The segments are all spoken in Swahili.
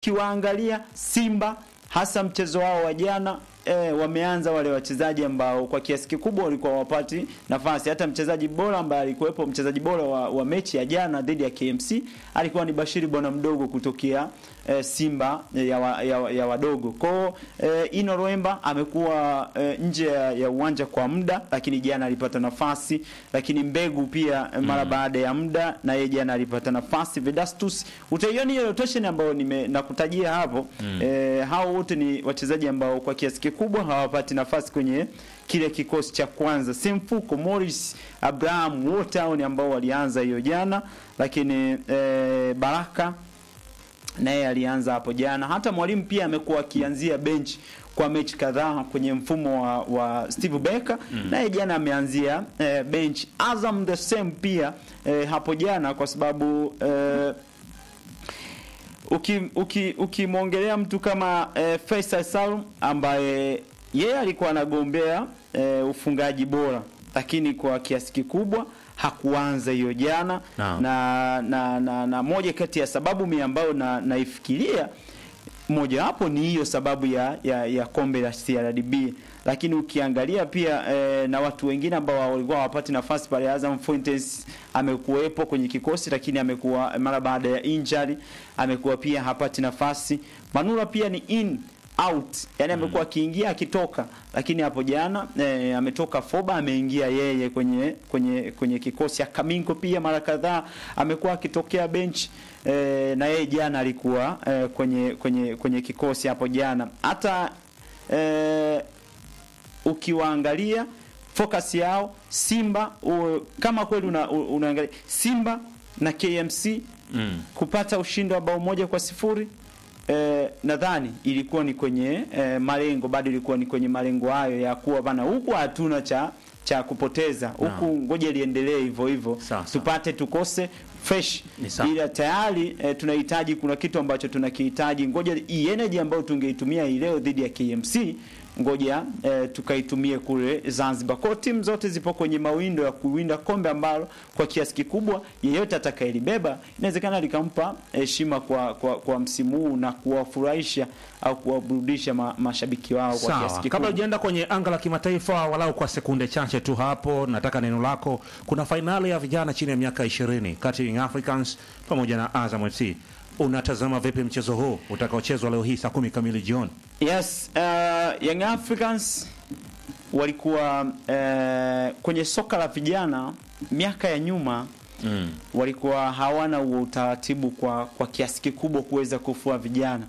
Ukiwaangalia Simba hasa mchezo wao wa jana e, wameanza wale wachezaji ambao kwa kiasi kikubwa walikuwa wapati nafasi. Hata mchezaji bora ambaye alikuwepo, mchezaji bora wa, wa mechi ya jana dhidi ya KMC alikuwa ni Bashiri bwana mdogo kutokea e, Simba e, ya, wa, ya, ya wadogo. Kwao e, Ino Roemba amekuwa e, nje ya, ya uwanja kwa muda, lakini jana alipata nafasi, lakini Mbegu pia e, mara baada ya muda na yeye jana alipata nafasi. Vedastus utaiona hiyo rotation ambayo nime nakutajia hapo e, hao wote ni wachezaji ambao kwa kiasi kikubwa hawapati nafasi kwenye kile kikosi cha kwanza. Simfuko, Morris, Abraham wote hao ni ambao walianza hiyo jana, lakini e, Baraka naye alianza hapo jana. Hata mwalimu pia amekuwa akianzia bench kwa mechi kadhaa kwenye mfumo wa, wa Steve Becker mm. naye jana ameanzia e, bench. Azam the same pia e, hapo jana kwa sababu e, ukimwongelea uki, uki mtu kama e, Faisal Salum ambaye yeye alikuwa anagombea e, ufungaji bora, lakini kwa kiasi kikubwa hakuanza hiyo jana No. na, na, na, na moja kati ya sababu mi ambayo na, naifikiria mojawapo ni hiyo sababu ya, ya, ya kombe la CRDB, lakini ukiangalia pia e, na watu wengine ambao walikuwa hawapati nafasi pale. Azam Fuentes amekuwepo kwenye kikosi, lakini amekuwa mara baada ya injury amekuwa pia hapati nafasi. Manula pia ni in out, yani amekuwa akiingia akitoka, lakini hapo jana e, ametoka Foba ameingia yeye kwenye kwenye kwenye kikosi. Akaminko pia mara kadhaa amekuwa akitokea bench e, na yeye jana alikuwa e, kwenye kwenye kwenye kikosi hapo jana. Hata e, ukiwaangalia focus yao Simba u, kama kweli una, unaangalia Simba na KMC Mm. kupata ushindi wa bao moja kwa sifuri eh, nadhani ilikuwa ni kwenye eh, malengo, bado ilikuwa ni kwenye malengo hayo ya kuwa bana, huku hatuna cha cha kupoteza huku, ngoja liendelee hivyo hivyo, Sawa, sawa. tupate tukose fresh, Ni sawa. ila tayari eh, tunahitaji, kuna kitu ambacho tunakihitaji, ngoja hii energy ambayo tungeitumia hii leo dhidi ya KMC ngoja eh, tukaitumie kule Zanzibar. Kwa hiyo timu zote zipo kwenye mawindo ya kuwinda kombe ambalo kwa kiasi kikubwa yeyote atakayelibeba inawezekana likampa heshima kwa, kwa, kwa msimu huu na kuwafurahisha au kuwaburudisha ma, mashabiki wao kwa kiasi Sawa, kikubwa. kabla hujaenda kwenye anga la kimataifa, walau kwa sekunde chache tu hapo, nataka neno lako. Kuna fainali ya vijana chini ya miaka 20 kati ya Young Africans pamoja na Azam FC. Unatazama vipi mchezo huu utakaochezwa leo hii saa kumi kamili jioni? Yes, uh, Young Africans walikuwa uh, kwenye soka la vijana miaka ya nyuma Mm. walikuwa hawana huo utaratibu kwa, kwa kiasi kikubwa kuweza kufua vijana,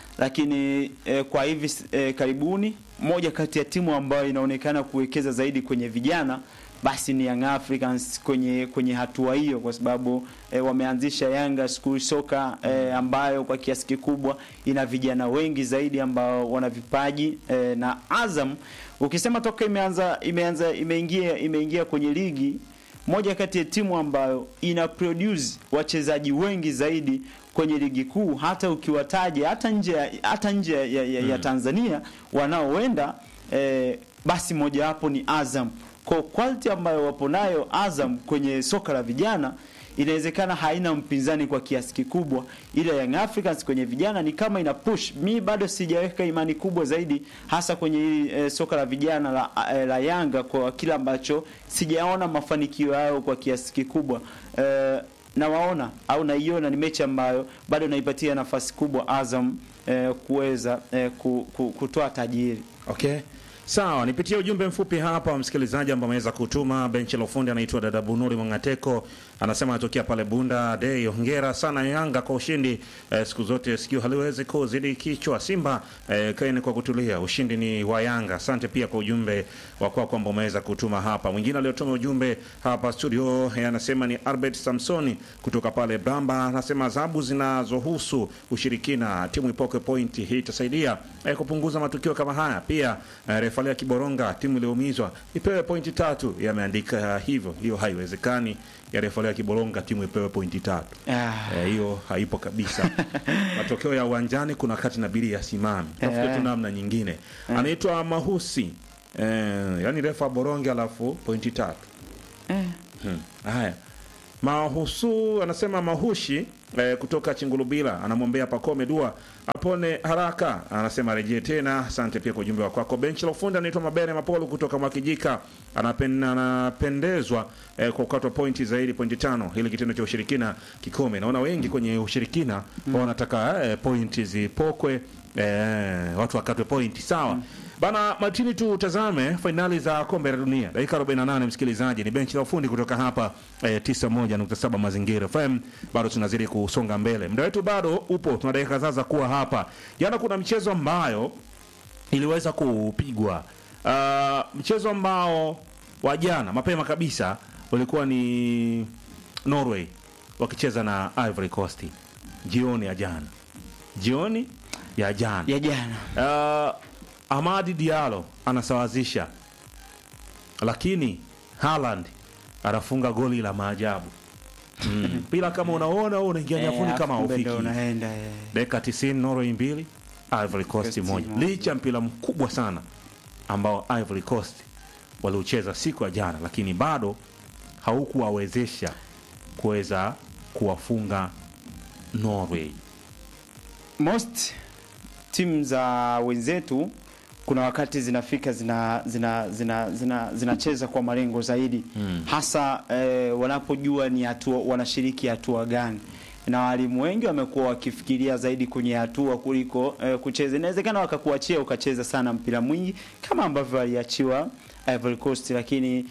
lakini eh, kwa hivi eh, karibuni moja kati ya timu ambayo inaonekana kuwekeza zaidi kwenye vijana basi ni Young Africans kwenye kwenye hatua hiyo, kwa sababu eh, wameanzisha Yanga School Soccer eh, ambayo kwa kiasi kikubwa ina vijana wengi zaidi ambao wana vipaji eh, na Azam ukisema toka imeanza imeanza imeingia imeingia kwenye ligi moja kati ya timu ambayo ina produce wachezaji wengi zaidi kwenye ligi kuu, hata ukiwataja hata nje ya- hata nje ya, ya, ya, ya Tanzania wanaoenda eh, basi mojawapo ni Azam. Kwa quality ambayo wapo nayo Azam kwenye soka la vijana inawezekana haina mpinzani kwa kiasi kikubwa, ila Young Africans kwenye vijana ni kama ina push. Mi bado sijaweka imani kubwa zaidi, hasa kwenye hili eh, soka la vijana la, eh, la Yanga kwa kile ambacho sijaona mafanikio yao kwa kiasi kikubwa eh, nawaona au naiona ni mechi ambayo bado naipatia nafasi kubwa Azam eh, kuweza eh, ku, ku, kutoa tajiri. Okay. Sawa, nipitie ujumbe mfupi hapa wa msikilizaji ambao ameweza kutuma. Benchi la ufundi anaitwa dada Bunuri Mwangateko, anasema anatokea pale Bunda Dei. Hongera sana Yanga kwa ushindi eh, siku zote sikio haliwezi kuzidi kichwa. Simba eh, kaeni kwa kutulia, ushindi ni wa Yanga. Asante pia kwa ujumbe wa kwako kwamba umeweza kutuma hapa. Mwingine aliyotuma ujumbe hapa studio eh, anasema ni Albert Samsoni kutoka pale Bramba, anasema adhabu zinazohusu ushirikina timu ipoke pointi, hii itasaidia eh, kupunguza matukio kama haya. Pia eh, refalia Kiboronga, timu iliyoumizwa ipewe pointi tatu, yameandika hivyo. Hiyo haiwezekani ya refalia Kiboronga, timu ipewe pointi tatu. Ah. Eh, hiyo haipo kabisa. Matokeo ya uwanjani kuna wakati inabidi yasimame, tafute tu Eh. namna nyingine. Anaitwa Mahusi eh, yani refa Boronge alafu pointi tatu. Eh. Hmm. Haya, Mahusu anasema mahushi eh, kutoka Chingulubila anamwombea Pakome dua apone haraka, anasema rejee tena. Asante pia kwa ujumbe wa kwako. Benchi la ufundi anaitwa Mabere Mapolo kutoka Mwakijika anapen, anapendezwa eh, kwa kukatwa pointi zaidi, pointi tano, ili kitendo cha ushirikina kikome. Naona wengi kwenye ushirikina mm. wanataka eh, pointi zipokwe eh, watu wakatwe pointi sawa. Bana Martini, tutazame fainali za kombe la dunia dakika 48. Msikilizaji, ni benchi la ufundi kutoka hapa eh, 91.7 Mazingira FM. Bado tunazidi kusonga mbele, muda wetu bado upo, tuna dakika kadhaa za kuwa hapa. Jana kuna mchezo ambayo iliweza kupigwa uh, mchezo ambao wa jana mapema kabisa ulikuwa ni Norway wakicheza na Ivory Coast jioni ya jana, jioni ya jana ya jana Uh, Amadi Diallo anasawazisha, lakini Haaland anafunga goli la maajabu mm. Bila kama unaona wewe unaingia nyafuni Eh, kama afu kumbe haufiki. ndo unaenda eh. Dakika 90 Norway mbili Ivory Coast Coast moja, moja. licha ya mpira mkubwa sana ambao Ivory Coast waliucheza siku ya jana, lakini bado haukuwawezesha kuweza kuwafunga Norway. most timu za wenzetu kuna wakati zinafika zina zina zina zina zinacheza kwa malengo zaidi Mm. hasa eh, wanapojua ni hatua wanashiriki hatua gani na walimu wengi wamekuwa wakifikiria zaidi kwenye hatua kuliko eh, kucheza. Inawezekana wakakuachia ukacheza sana mpira mwingi kama ambavyo waliachiwa Ivory Coast, lakini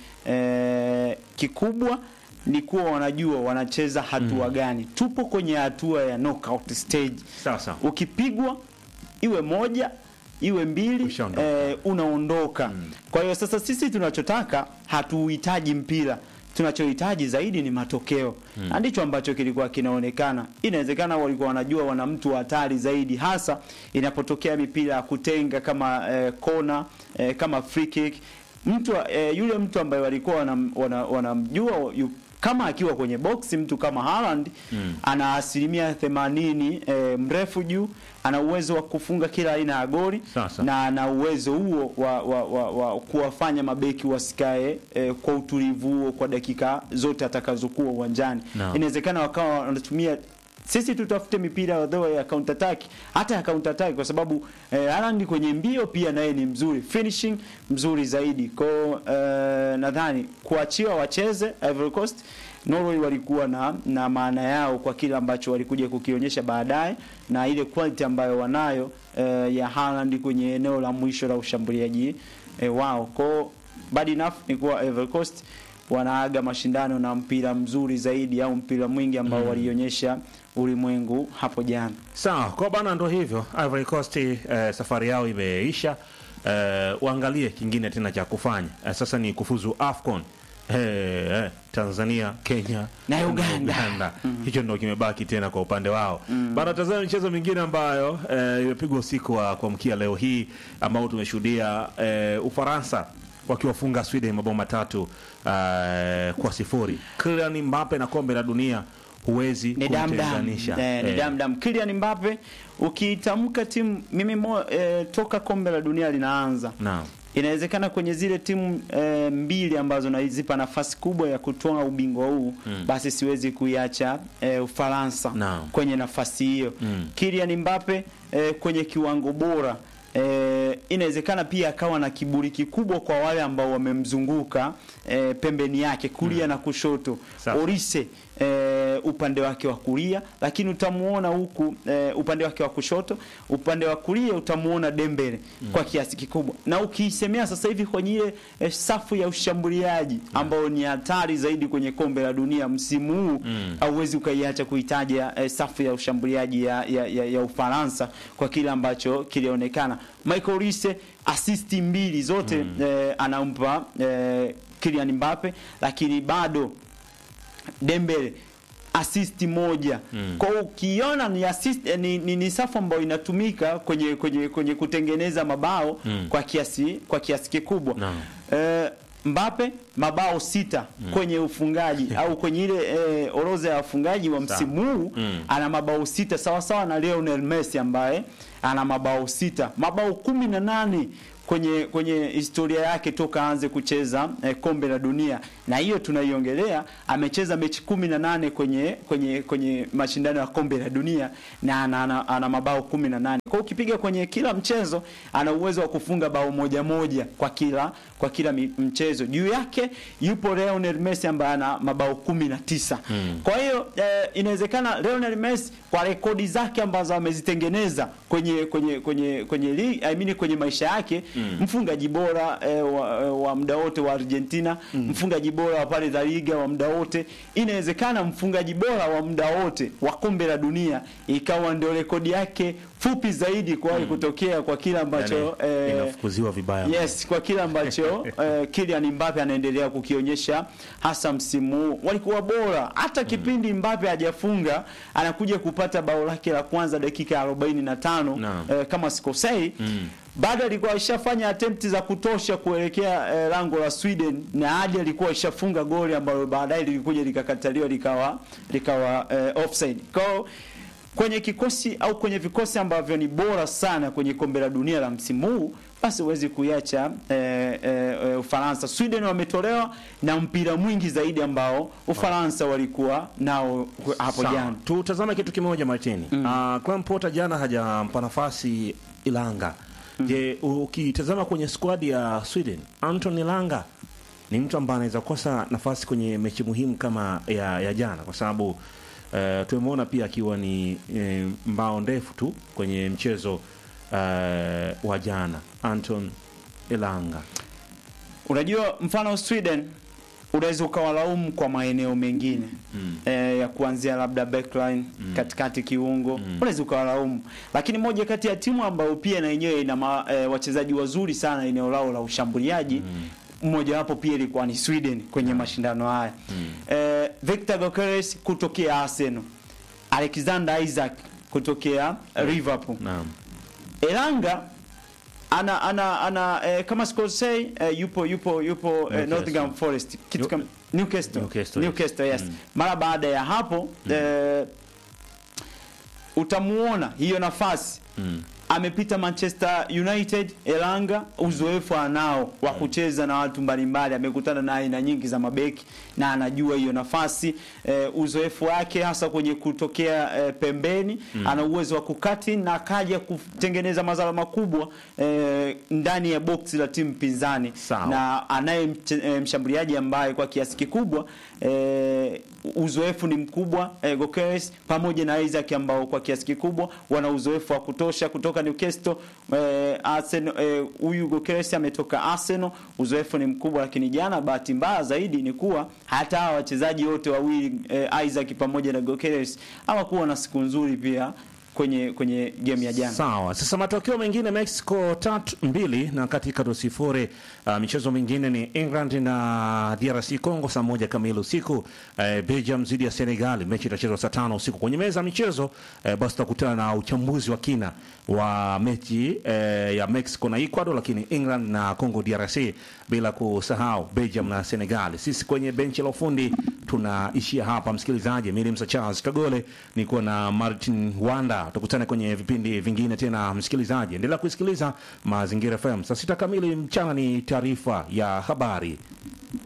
eh, kikubwa ni kuwa wanajua wanacheza hatua gani. Tupo kwenye hatua ya knockout stage Sasa ukipigwa iwe moja iwe mbili Ushaondoka. eh, unaondoka kwa hiyo sasa sisi tunachotaka hatuhitaji mpira tunachohitaji zaidi ni matokeo na ndicho ambacho kilikuwa kinaonekana inawezekana walikuwa wanajua wana mtu hatari zaidi hasa inapotokea mipira ya kutenga kama eh, kona eh, kama free kick mtu eh, yule mtu ambaye walikuwa wanam- wana- wanamjua yu, kama akiwa kwenye boksi mtu kama Haaland Mm. ana asilimia 80 eh, mrefu juu, ana uwezo wa kufunga kila aina ya goli Sasa. na ana uwezo huo wa, wa, wa, wa kuwafanya mabeki wasikae eh, kwa utulivu huo kwa dakika zote atakazokuwa uwanjani. Naam. Inawezekana wakawa wanatumia sisi tutafute mipira although ya counter attack hata ya counter attack kwa sababu eh, Haaland kwenye mbio pia naye ni mzuri finishing mzuri zaidi kwa hiyo, eh, nadhani kuachiwa wacheze Ivory Coast Norway walikuwa na na maana yao kwa kile ambacho walikuja kukionyesha baadaye na ile quality ambayo wanayo eh, ya Haaland kwenye eneo la mwisho la ushambuliaji eh, wao kwa hiyo, bad enough ni kuwa Ivory Coast wanaaga mashindano na mpira mzuri zaidi au mpira mwingi ambao walionyesha ulimwengu hapo jana. Sawa, kwa bana, ndo hivyo. Ivory Coast eh, safari yao imeisha. Eh, waangalie kingine tena cha kufanya eh, sasa ni kufuzu AFCON eh, eh, Tanzania, Kenya Na Uganda. Hicho ndo kimebaki tena kwa upande wao bana. Tazama michezo mingine ambayo eh, imepigwa usiku wa kuamkia leo hii ambao tumeshuhudia eh, Ufaransa wakiwafunga Sweden mabao matatu eh, kwa sifuri. Kylian Mbappe na kombe la dunia huwezi Ni damdam. kumtenganisha Eh, ni Eh, damdam. Kylian Mbappe ukiitamka timu mimi mo, eh, toka kombe la dunia linaanza naam. inawezekana kwenye zile timu e, mbili ambazo nazipa nafasi kubwa ya kutoa ubingwa huu Mm. basi siwezi kuiacha e, Ufaransa Naam. kwenye nafasi hiyo. Mm. Kylian Mbappe e, kwenye kiwango bora e, inawezekana pia akawa na kiburi kikubwa kwa wale ambao wamemzunguka e, pembeni yake kulia na kushoto. Sawa. Orise e, upande wake wa kulia, lakini utamuona huku e, upande wake wa kushoto, upande wa kulia utamuona Dembele kwa kiasi kikubwa, na ukiisemea sasa hivi kwenye ile e, safu ya ushambuliaji ambao ni hatari zaidi kwenye kombe la dunia msimu huu Mm. hauwezi ukaiacha kuitaja e, safu ya ushambuliaji ya, ya, ya, ya Ufaransa kwa kile ambacho kilionekana. Michael Olise asisti mbili zote e, anampa e, Kylian Mbappe, lakini bado Dembele asisti moja Mm. kwa hiyo ukiona ni, assist, eh, ni, ni, ni safu ambayo inatumika kwenye kwenye kwenye kutengeneza mabao Mm. kwa kiasi kwa kiasi kikubwa Naam. eh, Mbappe mabao sita kwenye ufungaji au kwenye ile eh, orodha ya wafungaji wa msimu huu Mm. ana mabao sita sawa sawa na Lionel Messi ambaye ana mabao sita, mabao kumi na nane kwenye kwenye historia yake toka aanze kucheza eh, kombe la dunia, na hiyo tunaiongelea. Amecheza mechi kumi na nane kwenye kwenye kwenye mashindano ya kombe la dunia na ana, ana, ana mabao kumi na nane. Kwa hiyo ukipiga kwenye kila mchezo ana uwezo wa kufunga bao moja moja kwa kila kwa kila mi- mchezo. Juu yake yupo Lionel Messi ambaye ana mabao kumi na tisa. Kwa hiyo eh, inawezekana Lionel Messi kwa rekodi zake ambazo amezitengeneza kwenye kwenye kwenye kwenye li, I mean kwenye maisha yake mfungaji bora eh, wa, wa muda wote wa Argentina, mfungaji bora wa pale La Liga wa muda wote. Inawezekana mfungaji bora wa muda wote wa kombe la dunia ikawa ndio rekodi yake fupi zaidi kuwahi kutokea kwa kile ambacho Yani, eh, inafukuziwa vibaya Yes, kwa kile ambacho eh, Kylian Mbappe anaendelea kukionyesha hasa msimu huu. Walikuwa bora hata kipindi Mbappe hajafunga anakuja kupata bao lake la kwanza dakika ya 45 Naam. eh, kama sikosei. Bado alikuwa ashafanya attempt za kutosha kuelekea eh, lango la Sweden na hadi alikuwa ashafunga goli ambalo baadaye lilikuja likakataliwa likawa likawa eh, offside. Kwa hiyo kwenye kikosi au kwenye vikosi ambavyo ni bora sana kwenye kombe la dunia la msimu huu basi huwezi kuiacha eh, eh, eh, Ufaransa. Sweden wametolewa na mpira mwingi zaidi ambao Ufaransa walikuwa nao hapo Sawa. jana. Tutazame kitu kimoja Martini. Mm. Uh, Graham Potter jana hajampa nafasi Ilanga. Je, ukitazama kwenye squad ya Sweden, Anton Ilanga ni mtu ambaye anaweza kukosa nafasi kwenye mechi muhimu kama ya, ya jana kwa sababu uh, tumemwona pia akiwa ni eh, mbao ndefu tu kwenye mchezo uh, wa jana Anton Ilanga. Unajua, mfano Sweden unaweza ukawalaumu kwa maeneo mengine mm. eh, ya kuanzia labda backline mm. katikati kiungo mm. unaweza ukawalaumu, lakini moja kati ya timu ambayo pia na yenyewe ina ma, eh, wachezaji wazuri sana eneo lao la ushambuliaji mm mmoja wapo pia ilikuwa ni Sweden kwenye mashindano haya mm. eh, Victor Gyokeres kutokea Arsenal, Alexander Isaac kutokea Liverpool Naam. Elanga ana ana ana eh, kama sikosei eh, yupo yupo yupo eh, Newcastle. Nottingham Forest kitu New- kama Newcastle Newcastle, Newcastle, yes. yes, Mm. mara baada ya hapo eh, utamuona hiyo nafasi Mm. amepita Manchester United. Elanga uzoefu anao wa kucheza na watu mbalimbali, amekutana na aina nyingi za mabeki na anajua hiyo nafasi e, uzoefu wake hasa kwenye kutokea e, pembeni ana uwezo wa kukati na akaja kutengeneza madhara makubwa e, ndani ya boksi la timu pinzani Sawa. na anaye mche- e, mshambuliaji ambaye kwa kiasi kikubwa e, uzoefu ni mkubwa e, Gokeres pamoja na Isaac ambao kwa kiasi kikubwa wana uzoefu wa kutosha kutoka Newcastle. E, Arsenal e, huyu Gokeres ametoka Arsenal, uzoefu ni mkubwa, lakini jana bahati mbaya zaidi ni kuwa hata hawa wachezaji wote wawili e, Isaac pamoja na Gokeres hawakuwa na siku nzuri pia kwenye kwenye game ya jana. Sawa. Sasa matokeo mengine Mexico tatu mbili na katika do sifuri. Uh, michezo mingine ni England na DRC Congo saa moja kamili usiku. Uh, Belgium dhidi ya Senegal, mechi itachezwa saa tano usiku. Kwenye meza ya michezo uh, basi tutakutana na uchambuzi wa kina wa mechi uh, ya Mexico na Ecuador, lakini England na Congo DRC, bila kusahau Belgium na Senegal. Sisi kwenye benchi la ufundi tunaishia hapa, msikilizaji. Mimi ni Msa Charles Kagole, niko na Martin Wanda. Tukutane kwenye vipindi vingine tena, msikilizaji. Endelea kusikiliza Mazingira FM. Saa sita kamili mchana ni taarifa ya habari.